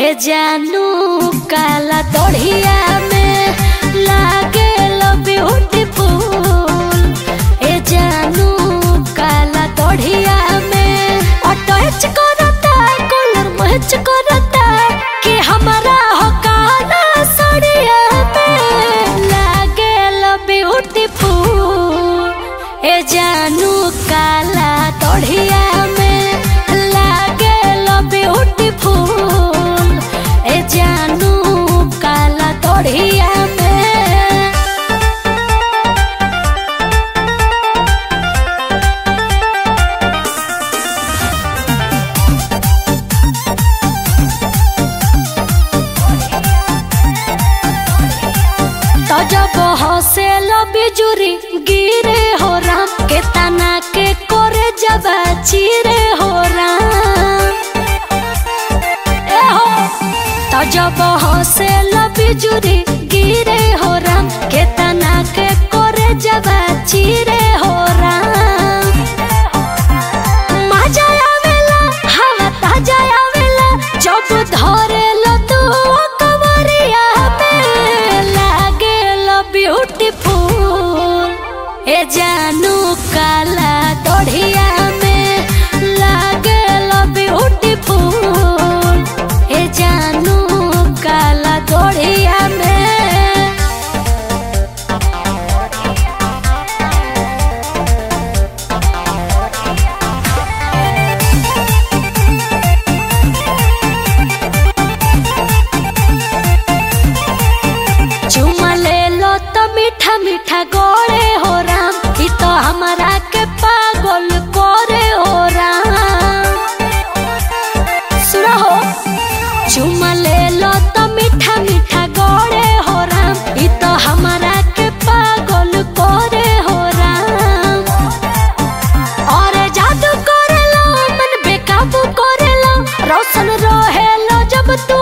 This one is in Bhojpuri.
ए जानू काला तोड़िया में लागे ब्यूटीफुल ए जानू काला तोड़िया में अटैच करता कलर मैच करता कि हमारा हो काला सड़िया में लागे ब्यूटीफुल ए जानू काला तोड़िया में लागे ब्यूटीफुल ए जानू काला तोड़िया में तो जब हसे बिजुरी गिरे हो राम के तना के करे जब चिरे हो राम ए हो तो जब हसे बिजुरी गिरे हो राम के तना के करे जब चिरे हो राम मजा आवेला हवा ताजा आवेला जब धरेला तू कवरिया में लागेला ब्यूटीफुल ए जानू काला तोड़िया में लागेला ब्यूटीफुल ए जानू काला तोड़िया में चुमा ले लो तो मीठा मीठा गोरे हो राम ई तो हमारा के पागल करे हो राम सुनो हो चुमा ले लो तो मीठा मीठा गोरे हो राम ई तो हमारा के पागल करे हो राम और जादू करेलो मन बेकाबू करेलो रोशन रहेलो जब तू